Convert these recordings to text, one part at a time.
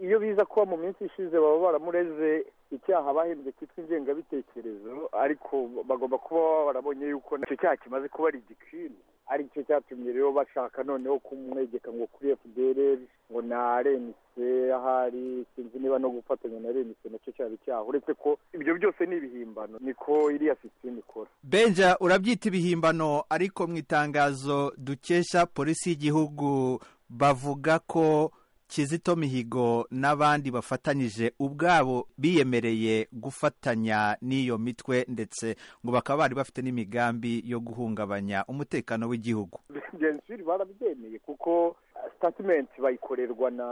iyo biza kuba mu minsi ishize baba baramureze icyaha bahembye cyitwa ingengabitekerezo ariko bagomba kuba barabonye yuko icyo cyaha kimaze kuba ari igikwiriye aricyo cyatumye rero bashaka noneho kumwegeka ngo kuri fdr ngo na renise ahari sinzi niba no gufatanya na renise nacyo cyaba icyaha uretse ko ibyo byose ni ibihimbano niko iriya sisiteme ikora benja urabyita ibihimbano ariko mu itangazo dukesha polisi y'igihugu bavuga ko kizito mihigo n'abandi bafatanyije ubwabo biyemereye gufatanya n'iyo mitwe ndetse ngo bakaba bari bafite n'imigambi yo guhungabanya umutekano w'igihugu genzuri barabyemeye kuko sitatimenti bayikorerwa na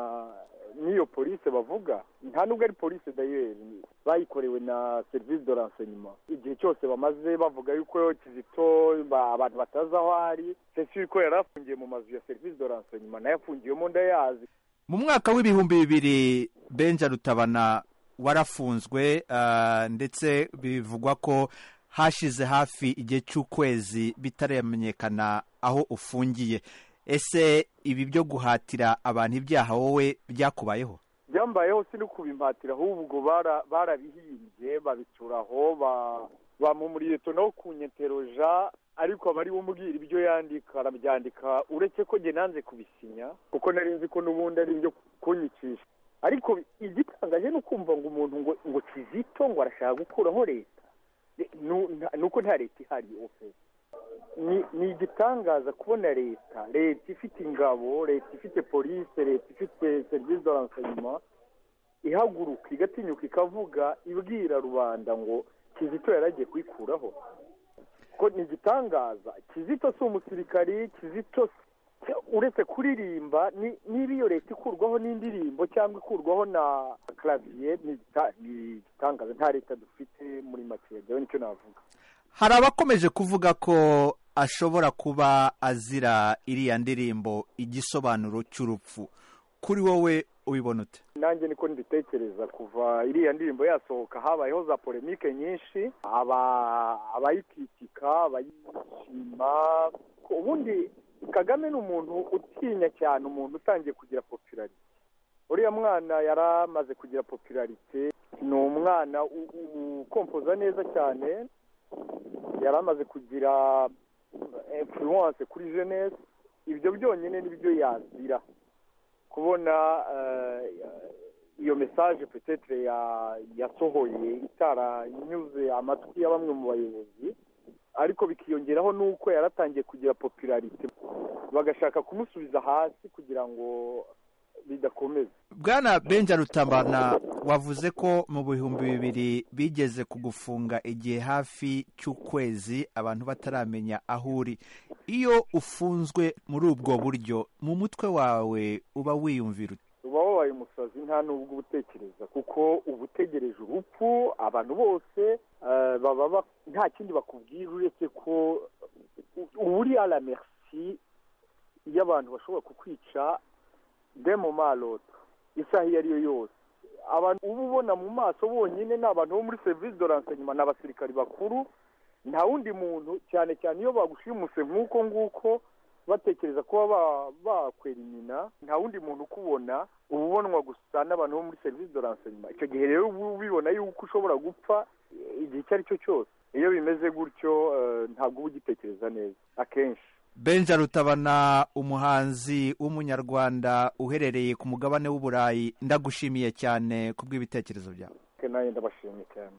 n'iyo polisi bavuga nta nubwo ari polisi dayeri bayikorewe na serivisi de renseignement igihe cyose bamaze bavuga yuko kizito ba- abantu batazi aho ari sesi ko yari afungiye mu mazu ya serivisi de renseignement nayo afungiyemo ndayazi mu mwaka w'ibihumbi bibiri benja rutabana warafunzwe ah, ndetse bivugwa ko hashize hafi igihe cy'ukwezi bitaramenyekana aho ufungiye ese ibi byo guhatira abantu ibyaha wowe byakubayeho byambayeho si no kubimbatira ahubwo bara- barabihimbye babicuraho ba- bamumuriye tono ku nyeteroja ariko aba ari we umbwira ibyo yandika arabyandika uretse ko njye nanze kubisinya kuko nari nzi ko n'ubundi ari ibyo kunyicisha ariko igitangaje ni ukumva ngo umuntu ngo ngo kizito ngo arashaka gukuraho leta Ni- nu- nta- ni uko nta leta ihari ofe ni ni igitangaza kubona leta leta ifite ingabo leta ifite polisi leta ifite serivisi de renseignement ihaguruka igatinyuka ikavuga ibwira rubanda ngo kizito yaragiye kwikuraho ko ni igitangaza kizito si umusirikari kizito si- uretse kuririmba ni- niba iyo leta ikurwaho n'indirimbo cyangwa ikurwaho na clavier ni igita- ni igitangaza nta leta dufite muri make yewe nicyo navuga hari abakomeje kuvuga ko ashobora kuba azira iriya ndirimbo igisobanuro cy'urupfu kuri wowe ubibona ute nanjye niko mbitekereza kuva iriya ndirimbo yasohoka habayeho za polemike nyinshi aba- abayikitika abayishima ubundi kagame ni umuntu utinya cyane umuntu utangiye kugira popularite uriya mwana yari amaze kugira popularite ni umwana u- u- ukompoza neza cyane yari amaze kugira influence kuri jeunesse ibyo byonyine nibyo yazira kubona eh, iyo mesaje petetre ya- yasohoye itaranyuze amatwi ya bamwe mu bayobozi ariko bikiyongeraho n'uko yaratangiye kugira popularite bagashaka kumusubiza hasi kugira ngo bidakomeza bwana benja rutabana wavuze ko mu bihumbi bibiri bigeze kugufunga igihe hafi cy'ukwezi abantu bataramenya aho uri iyo ufunzwe muri ubwo buryo mu mutwe wawe uba wiyumvira ute? uba wabaye umusazi nta nubwo uba utekereza kuko uba utegereje urupfu abantu bose eh, baba ba- nta kindi bakubwira uretse ko u- uba uri a la merci y'abantu bashobora kukwica de mu maloto isaha iyo ari yo yose abantu uba ubona mu maso bonyine ni abantu bo muri serivisi de renseignement ni abasirikari bakuru nta wundi muntu cyane cyane iyo bagushimushe nk'uko nguko batekereza kuba ba- bakwera inyina nta wundi muntu ukubona uba ubonwa gusa n'abantu bo muri serivisi de renseignement icyo gihe rero uba ubibona yuko ushobora gupfa eh, igihe icyo ari cyo cyose iyo bimeze gutyo eh, ntabwo uba ugitekereza neza akenshi benja rutabana umuhanzi w'umunyarwanda uherereye ku mugabane w'uburayi ndagushimiye cyane ku bw'ibitekerezo byawe nanjye ndabashimye cyane